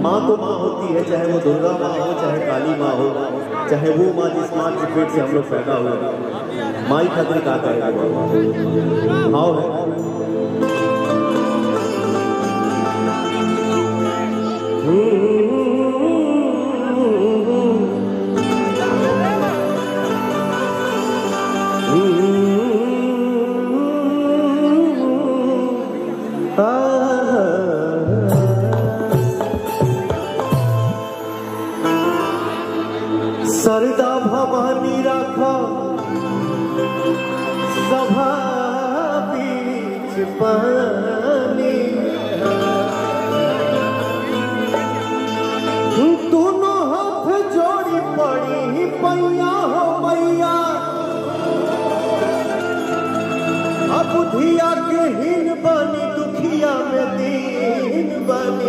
माँ तो माँ होती है चाहे वो दुर्गा माँ हो चाहे काली माँ हो चाहे वो माँ जिस माँ के पेट से हम लोग पैदा हुए माँ ही खातिर का करेगा भाव है सरदा भवानी राखा सभा बीच पानी दोनों हाथ जोड़ी पड़ी पैया हो मैया अब बुधिया के हीन बनी दुखिया में दीन बनी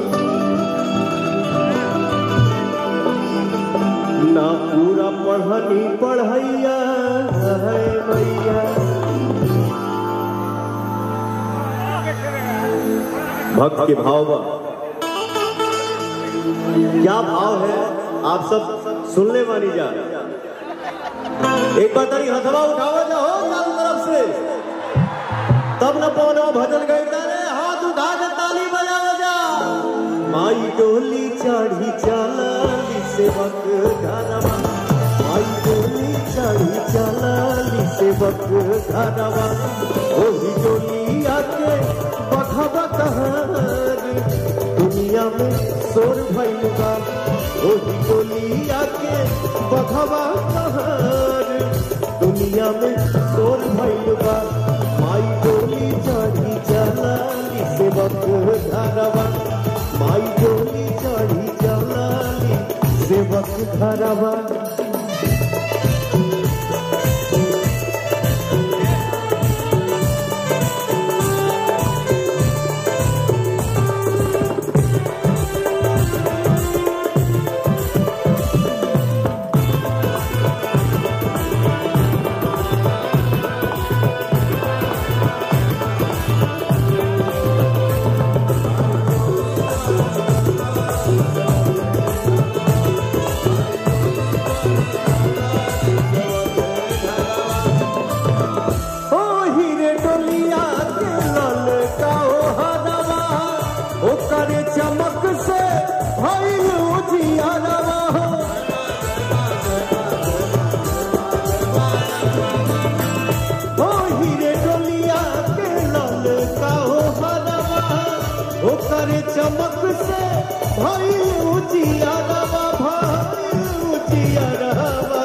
ना पूरा पढ़नी पढ़ैया है मैया भक्त के भाव बा क्या भाव है आप सब सुनने वाली जा एक बार तरी हथवा उठावा जाओ चारों तरफ से तब न पौनो भजन गई तारे हाथ उठा के ताली बजा बजा माई डोली चढ़ी चलाली सेवक घरवा माई डोली चढ़ी चलाली सेवक घरवा ओही डोली आके बखबा कहानी दुनिया में शोर भइल बा ओही डोली आके बखबा कहानी दुनिया में शोर भइल बा माई डोली चढ़ी चलाली सेवक घरवा माई डोली चढ़ी चलाली सेवक घरवा ओ हीरे डोलिया के लाल का ओ हरवा ओ करे चमक से भइल उजियारवा ओ हीरे डोलिया के लाल का ओ हरवा ओ करे चमक से भइल उजियारवा भइल उजियारवा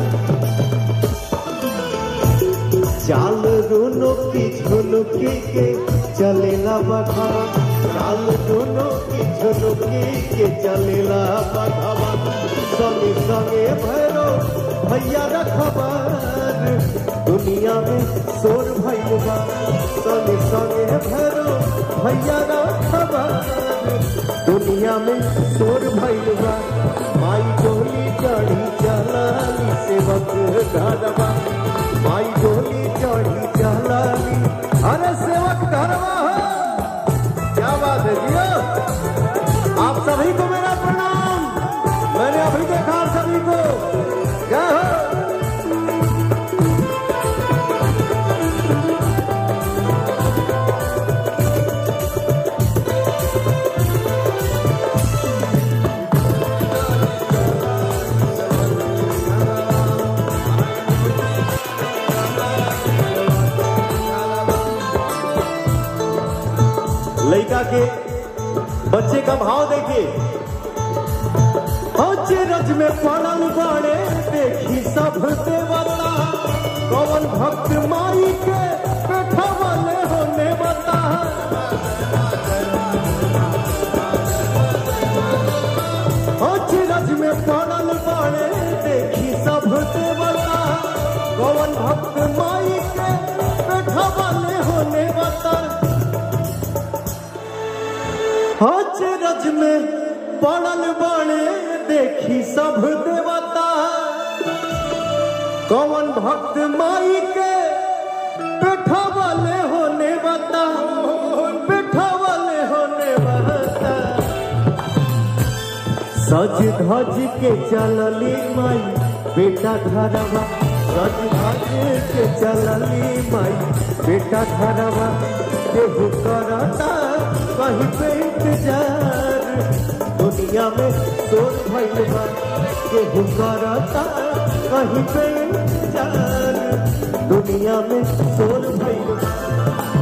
चाल दोनों की झुनुकी के चलेला बखावा चाल दोनों की झुनुकी के चलेला बखावा संगे संगे भैरो भैया रखबार दुनिया में शोर भइल बा संगे संगे भैरो भैया रखबार दुनिया में शोर भइल बा माई डोली चढ़ी चलाली सेवक घरवा माई डोली चढ़ी चलाली अरे सेवक घरवा हो क्या बात है जियो आप सभी को मेरा प्रणाम मैंने अभी देखा सभी को क्या हो लड़का के बच्चे का भाव देखिए रज में पड़ल बाड़े देखी सब देवता कौन भक्त माई के बैठवले होने बता रज में पड़ल बाड़े देखी सब देवता कौन भक्त माई के बैठवले होने बता हज रज में पड़ल बने देखी सब देवता कौन भक्त माई के पेठा वाले होने बता पेठा वाले होने बता सज धज के चलली माई बेटा घरवा सज धज के चलली माई बेटा घरवा केहू करता कहीं पे इंतजार दुनिया में सोच भइल बा केहू करता कहीं पे इंतजार दुनिया में सोच भइल बा